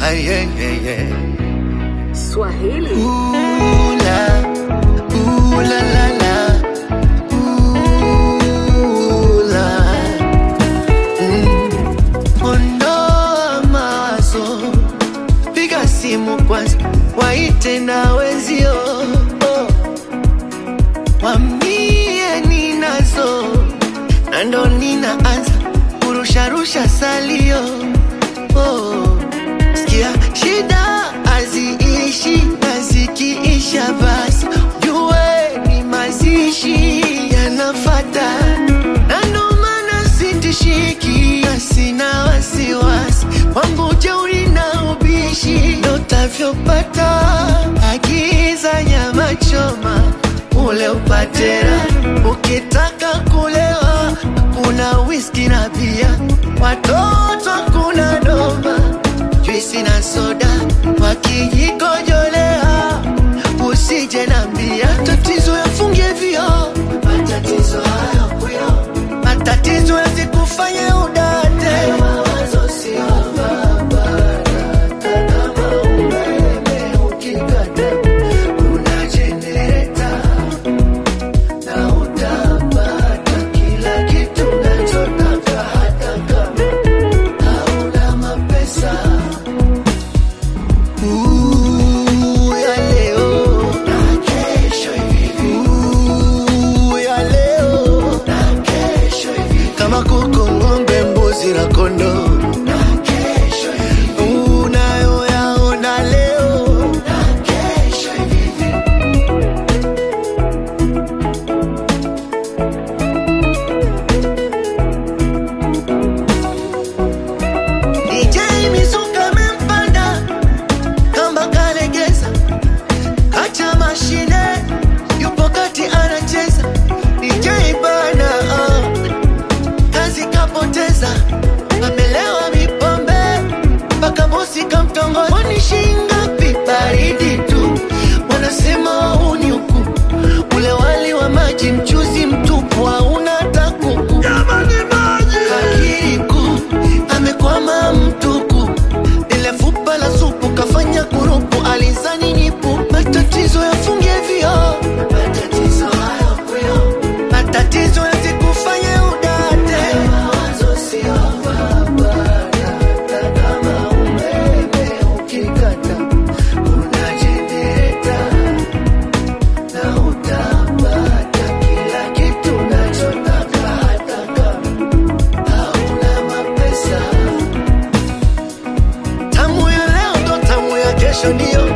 Ay, yeah, yeah, yeah. Swahili. Ooh, la, ooh, la, la, la. Ooh, la. Mm. Ondoa mawazo, piga simu kwanza, waite na wenzio oh. Wambie ninazo na ndo ninaanza kurusharusha salio oh. Sikia shida haziishi na zikiisha basi jue ni mazishi yanafata, na ndo maana sitishiki na sina wasiwasi wangu jeuri na ubishi ndo utavyopata. Agiza nyama choma ule upatera, ukitaka kulewa kuna whisky na bia, watoto kuna doma juisi na soda wakijikojolea, usije nambia tatizo yafungie vio, matatizo hayo kuyo, matatizo yasikufanye udate, mawazo sio barabara, kama umeme ukikata kuna jenereta na utapata kila kitu unachotaka hata kama hauna mapesa. Ooh, ya leo na kesho hivi. Ooh, ya leo na kesho hivi. Kama kuku, ng'ombe, mbuzi na kondoo na kesho hivi. Unayoyaona leo na kesho hivi. DJ Mizuka amempanda kamba kalegeza, kacha mashine yupo kati anacheza. DJ bana ah, kazi kapoteza, amelewa mipombe mpaka bosi kamtongoza. Kwani shingapi? Baridi tu, wanasema wauni huku, ule wali wa maji mchuzi mtupu hauna hata kuku. Jamani maji kakiriku amekwama mtuku, ile fupa la supu kafanya kurupu, alizani nipu. Matatizo yafunge vio, matatizo hayo kuyo, matatizo yasikufanye udate, mawazo sio barabara, kama umeme ukikata kuna jenereta na utapata kila kitu unachotaka hata kama hauna mapesa. Tamu ya leo ndo tamu ya kesho, ndio